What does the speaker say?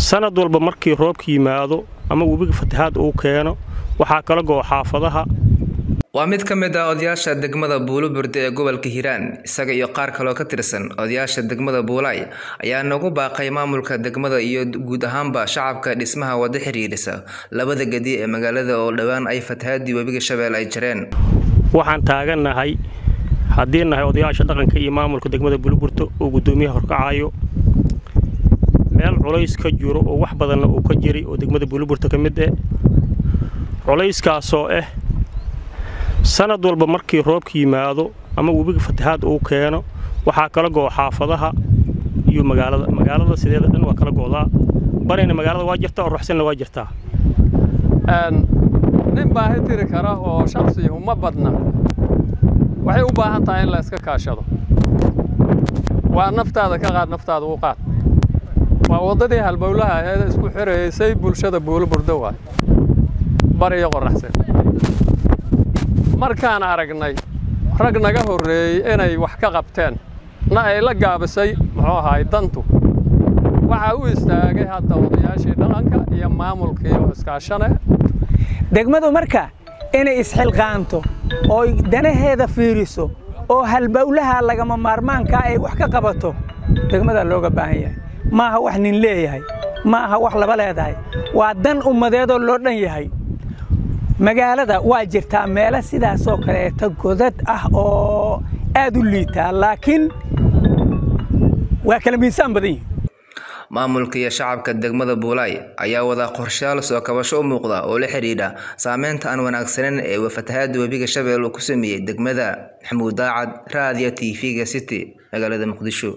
sanad walba markii roobka yimaado ama webiga fatahaad uu keeno waxaa kala go'o xaafadaha waa mid ka mid ah odayaasha degmada buuluburde ee gobolka hiiraan isaga iyo qaar kaloo ka tirsan odayaasha degmada buulay ayaa nagu baaqay maamulka degmada iyo guud ahaanba shacabka dhismaha wada xiriirisa labada gedi ee magaalada oo dhowaan ay fatahaadii webiga shabeelle ay jareen waxaan taagannahay haddii nahay odayaasha dhaqanka iyo maamulka degmada buuluburta oo guddoomiyaha horkacayo meel culays ka jiro oo wax badanna uu ka jiray oo degmada buuluburta ka mid eh culayskaasoo ah sanad walba markii roobka yimaado ama webiga fatahaad uu keeno waxaa kala go'o xaafadaha iyo magaalada magaalada sideeda dhan waa kala go'daa barina magaalada waa jirtaa oo ruxsanna waa jirtaa nin baahi tiri kara oo shaksi uma badna waxay u baahan tahay in la iska kaashado waa naftaada ka qaad naftaada u qaad waa waddadii halbowlaha aheed isku xiraysay bulshada buuloburdo waay bar iyo qoraxsan markaan aragnay rag naga horreeyey inay wax ka qabteen na ay la gaabisay muxuu ahaay dantu waxaa u istaagay hadda odayaashii dhaqanka iyo maamulkii oo iskaashane degmadu marka inay isxilqaanto oo danaheeda fiiriso oo halbowlaha lagama maarmaankaa ay wax ka qabato degmadaa looga baahan yahay maaha wax nin leeyahay ma aha wax laba leedahay waa dan ummadeedoo loo dhan yahay magaalada waa jirtaa meelo sidaasoo kaleeta godad ah oo aad u liitaa laakiin waa kala miisaan badan yihin maamulka iyo shacabka degmada buulay ayaa wada qorshayaal soo kabasho u muuqda oo la xidhiidha saameynta aan wanaagsaneyn ee fatahaada webiga shabeelle uu ku sameeyey degmada maxamuud daacad raadiyo t v-ga city magaalada muqdisho